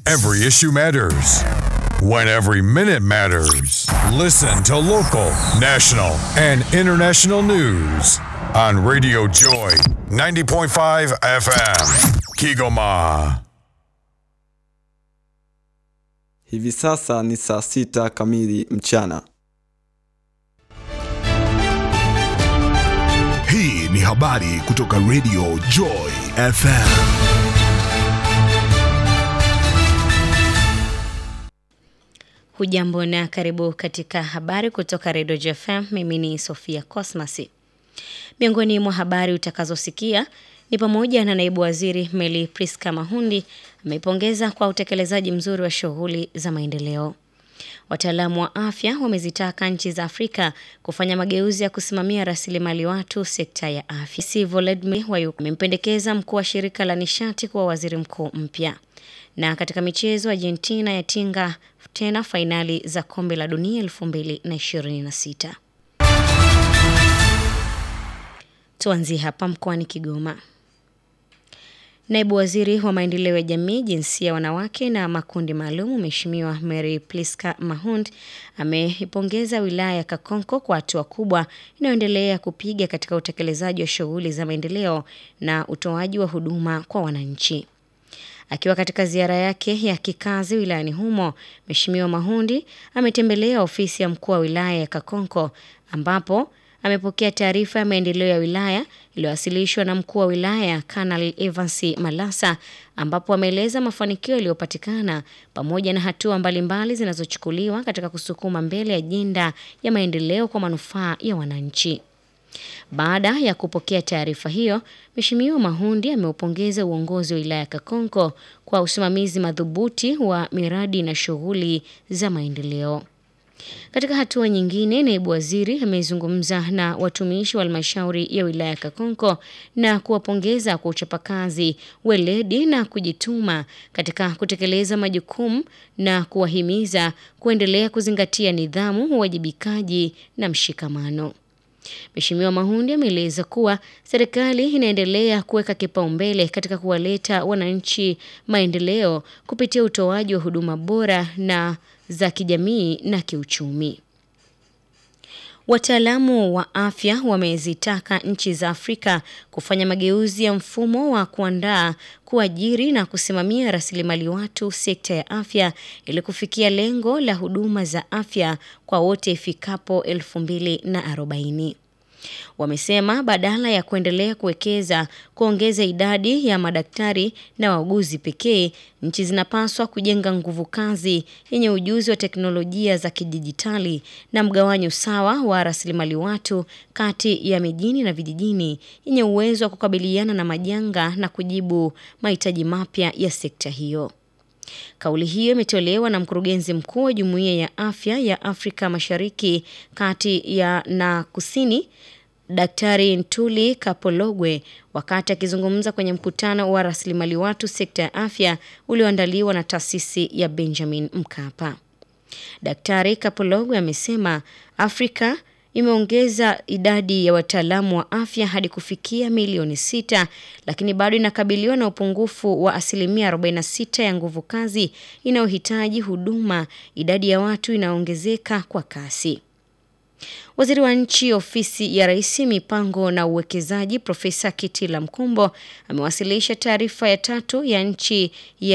Every issue matters. When every minute matters. Listen to local, national, and international news on Radio Joy 90.5 FM. Kigoma. Hivi sasa ni saa sita kamili mchana. Hii ni habari kutoka Radio Joy FM. Hujambo na karibu katika habari kutoka Redio JFM. Mimi ni Sofia Cosmas. Miongoni mwa habari utakazosikia ni pamoja na naibu waziri Meli Priska Mahundi ameipongeza kwa utekelezaji mzuri wa shughuli za maendeleo. Wataalamu wa afya wamezitaka nchi za Afrika kufanya mageuzi ya kusimamia rasilimali watu sekta ya afya. Si Volodymyr Wayuk amempendekeza mkuu wa shirika la nishati kuwa waziri mkuu mpya. Na katika michezo, Argentina yatinga tena fainali za kombe la dunia 2026. Tuanzie hapa mkoani Kigoma. Naibu waziri wa maendeleo ya jamii, jinsia, wanawake na makundi maalum, Mheshimiwa Mary Pliska Mahund ameipongeza wilaya ya Kakonko kwa hatua kubwa inayoendelea kupiga katika utekelezaji wa shughuli za maendeleo na utoaji wa huduma kwa wananchi. Akiwa katika ziara yake ya kikazi wilayani humo, Mheshimiwa Mahundi ametembelea ofisi ya mkuu wa wilaya ya Kakonko ambapo amepokea taarifa ya maendeleo ya wilaya iliyowasilishwa na mkuu wa wilaya Kanali Evans Malasa, ambapo ameeleza mafanikio yaliyopatikana pamoja na hatua mbalimbali zinazochukuliwa katika kusukuma mbele ajenda ya maendeleo kwa manufaa ya wananchi. Baada ya kupokea taarifa hiyo, Mheshimiwa Mahundi ameupongeza uongozi wa wilaya ya Kakonko kwa usimamizi madhubuti wa miradi na shughuli za maendeleo. Katika hatua nyingine, naibu waziri amezungumza na watumishi wa halmashauri ya wilaya ya Kakonko na kuwapongeza kwa uchapakazi, weledi na kujituma katika kutekeleza majukumu na kuwahimiza kuendelea kuzingatia nidhamu, uwajibikaji na mshikamano. Mheshimiwa Mahundi ameeleza kuwa serikali inaendelea kuweka kipaumbele katika kuwaleta wananchi maendeleo kupitia utoaji wa huduma bora na za kijamii na kiuchumi. Wataalamu wa afya wamezitaka nchi za Afrika kufanya mageuzi ya mfumo wa kuandaa, kuajiri na kusimamia rasilimali watu sekta ya afya ili kufikia lengo la huduma za afya kwa wote ifikapo 2040. Wamesema badala ya kuendelea kuwekeza kuongeza idadi ya madaktari na wauguzi pekee, nchi zinapaswa kujenga nguvu kazi yenye ujuzi wa teknolojia za kidijitali na mgawanyo sawa wa rasilimali watu kati ya mijini na vijijini, yenye uwezo wa kukabiliana na majanga na kujibu mahitaji mapya ya sekta hiyo. Kauli hiyo imetolewa na mkurugenzi mkuu wa Jumuiya ya Afya ya Afrika Mashariki, Kati ya na Kusini, Daktari Ntuli Kapologwe wakati akizungumza kwenye mkutano wa rasilimali watu sekta ya afya ulioandaliwa na taasisi ya Benjamin Mkapa. Daktari Kapologwe amesema Afrika imeongeza idadi ya wataalamu wa afya hadi kufikia milioni sita, lakini bado inakabiliwa na upungufu wa asilimia 46 ya nguvu kazi inayohitaji huduma. Idadi ya watu inaongezeka kwa kasi. Waziri wa Nchi, Ofisi ya Rais, Mipango na Uwekezaji, Profesa Kitila Mkumbo amewasilisha taarifa ya tatu ya nchi ya